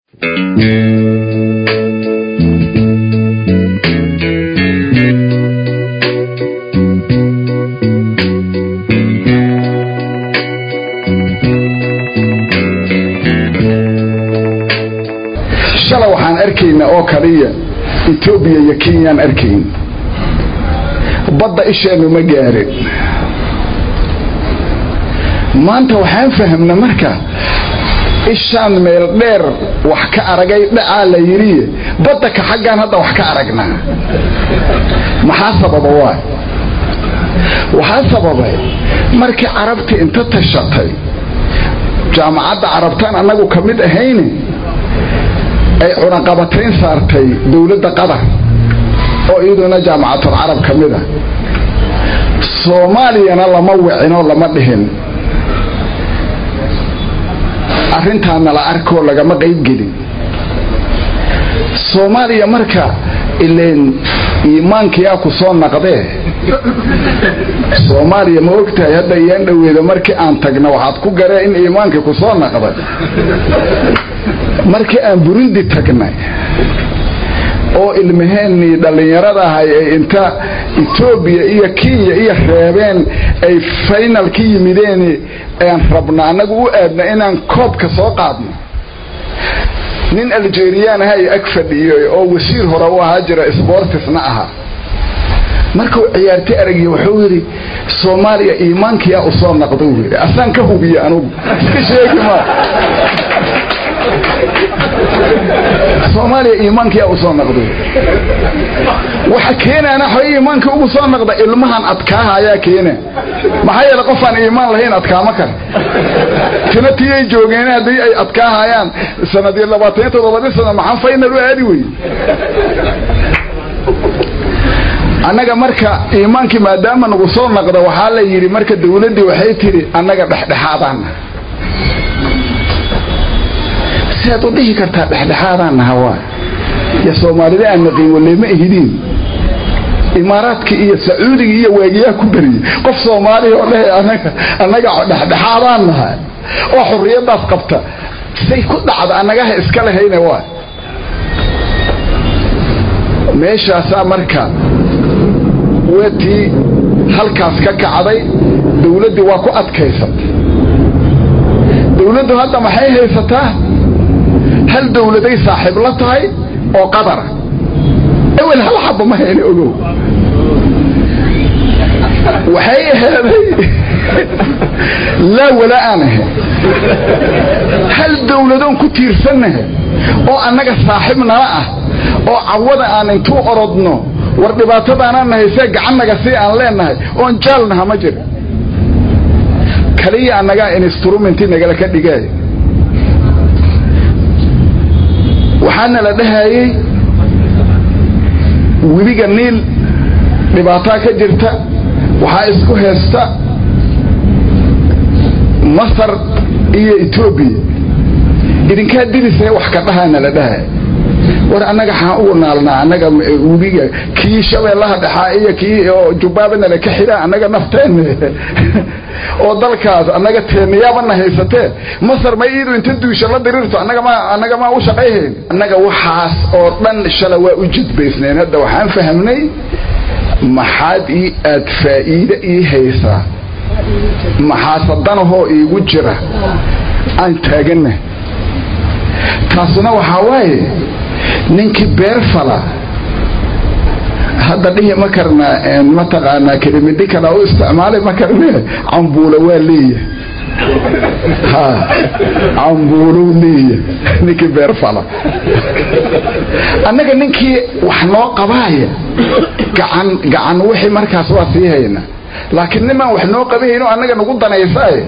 shala waxaan arkaynaa oo kaliya etoobiya iyo kenyaan arkayn badda isheennu ma gaarin maanta waxaan fahamna marka ishaan meel dheer wax ka aragay dhacaa la yidhiye badda ka xaggaan hadda wax ka aragnaa maxaa sababa waay waxaa sababay markii carabtii inta tashatay jaamacadda carabtaan annagu ka mid ahayne ay cunaqabatayn saartay dowladda qatar oo iyaduna jaamacatul carab ka mid a soomaaliyana lama wicinoo lama dhihin arrintaana la arkoo lagama qaybgelin soomaaliya marka ileen iimaankiyaa ku soo naqdee soomaaliya ma ogtahay hadda iyaan dhoweeda markii aan tagna waxaad ku garee in iimaankii ku soo naqday markii aan burundi tagnay oo ilmaheennii dhallinyarada ahay ay inta etoobiya iyo kenya iyo reebeen ay faynal ka yimideen aan rabna annagu u aadna inaan koobka soo qaadno nin aljeriyaan aha ag fadhiyey oo wasiir hore u ahaa jira sbortisna ahaa markuu ciyaartay aragiy wuxuu yidhi soomaaliya iimaankiyaa u soo naqda uu yidhi asaan ka hubiye anugu iska sheegi maa soomaaliya iimaankiyaa u soo naqda waxa keenaana xoy iimaankii ugu soo naqda ilmahan adkaaha ayaa keena maxaa yeele qofaan iimaan lahayn adkaama kale tina tiyay joogeen haddii ay adkaahayaan sanadii labaataniyo toddobadii sano maxaa faynal u aadi wey annaga marka iimaankii maadaama nagu soo naqda waxaa la yidhi marka dawladdii waxay tidhi annaga dhexdhexaadaana siaad u dhihi kartaa dhexdhexaadaan naha waa ya soomaalida aan naqiin walle ma ihidiin imaaraadka iyo sacuudiga iyo waagiyaa ku beriyey qof soomaaliya oo dhahay anaga annaga dhexdhexaadaan naha oo xurriyaddaas qabta say ku dhacda annagaha iska lahayne waa meeshaasaa marka wetii halkaas ka kacday dawladdii waa ku adkaysatay dawladdu hadda maxay haysataa hal dawladay saaxiib la tahay oo qadara ewel hal xaba ma hayna ogow waxay aheeday laa walaa aan ahayn hal dawladoon ku tiirsannahay oo annaga saaxiib nala ah oo cawada aan intuu orodno war dhibaatadaanaan nahaysee gacannaga si aan leenahay oon jaalnaha ma jira kaliya annagaa instrumenti nagala ka dhigay waxaana la dhahayey webiga niil dhibaataa ka jirta waxaa isku haysta masar iyo etoobiya idinkaa dilisee wax ka dhahaana la dhahaya war annaga xaan ugu naalnaa annaga webiga kii shabeellaha dhexaa iyo kii oo jubbaabana ka xidhaa annaga nafteenne oo dalkaas annaga teenayaabana haysatee masar ma iidu inta duusha la diriirto annaga ma annaga maa u shaqayhayn annaga waxaas oo dhan shala waa u jidbaysneen hadda waxaan fahamnay maxaad ii aad faa'iide ii haysaa maxaasadanahoo iigu jira aan taaganna taasuna waxaa waaye ninkii beer fala hadda dhihi ma karna mataqaanaa kelimidi kala u isticmaalay ma karne cambuula waa leeya ha cambuulow leeya ninkii beer fala annaga ninkii wax noo qabaaya gacan gacan wixii markaas waa sii hayna laakiin nimaan wax noo qabahayno annaga nagu danaysaay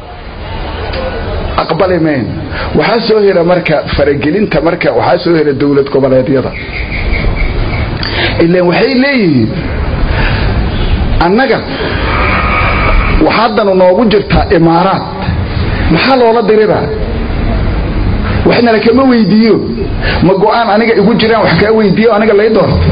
aqbali mayn waxaa soo hela marka faragelinta marka waxaa soo hela dowlad goboleedyada ilaan waxay leeyihiin annaga waxaadanu noogu jirtaa imaaraad maxaa loola diriraa waxnala kama weydiiyo ma go-aan aniga igu jiraan wax kaa weydiiyo aniga lay doorta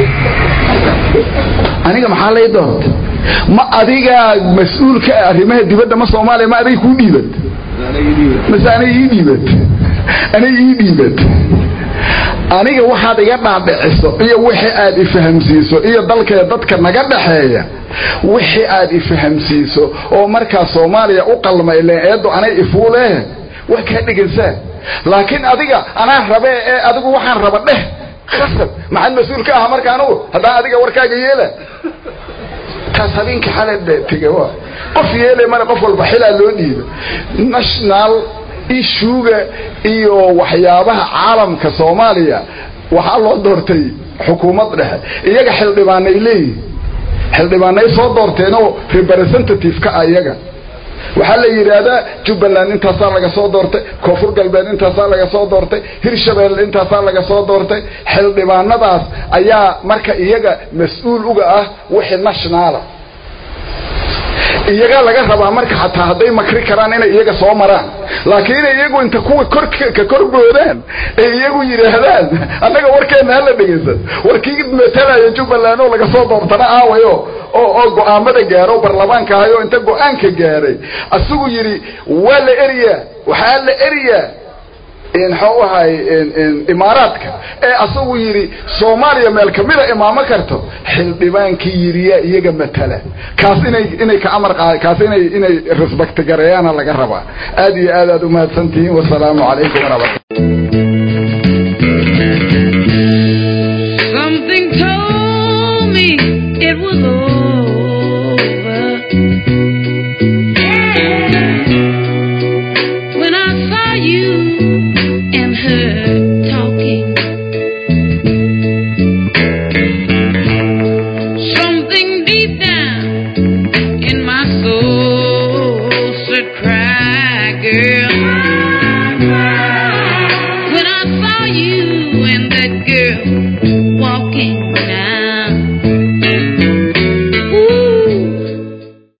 aniga maxaa lay doorta ma adigaa mas-uulka ah arrimaha dibadda ma soomaaliya ma adiga kuu dhiibat mase aniga ii dhiibat aniga ii dhiibad aniga waxaad iga dhaadhiciso iyo wixii aad ifahamsiiso iyo dalkee dadka naga dhaxeeya wixii aad ifahamsiiso oo markaa soomaaliya u qalma ileen eeddo anay ifuulee waa kaa dhegaysaa laakiin adiga anaa rabee ee adigu waxaan raba dheh khasab maxaad mas-uul ka aha marka anugu haddaan adiga warkaaga yeela taas habeenka xale tege wa qof yeele male qof walba xilaa loo dhiiba national ishuga iyo waxyaabaha caalamka soomaaliya waxaa loo doortay xukuumad dhexe iyaga xildhibaanay leeyihin xildhibaanay soo doorteenoo representative ka ah iyaga waxaa la yidhaahdaa jubbaland intaasaa laga soo doortay koonfur galbeed intaasaa laga soo doortay hirshabelle intaasaa laga soo doortay xildhibaanadaas ayaa marka iyaga mas-uul uga ah wixii nationaala iyagaa laga rabaa marka xataa hadday makri karaan inay iyaga soo maraan laakiin inay iyagu inta kuwa korka korboodaan ay iyagu yidhaahdaan annaga warkeena hala dhegaysan warkii matalaya jubbaland oo laga soo doortana aawayo oo oo go-aamada gaaro baarlamaanka ahayo inta go-aanka gaaray asigu yidhi waa la eriyaa waxaa la eriyaa mxuu ahay imaaraadka ee asagu yidhi soomaaliya meel kamida imaamo karto xildhibaankii yidhiyaa iyaga matala kaas inay inay ka amar qa kaas inay inay respect gareeyaana laga rabaa aad iyo aad aad umahadsantihiin wasalaamu calaykum waraxmat Something told me it was over. When I saw you and her talking, something deep down in my soul said, "Cry, girl." When I saw you and that girl walking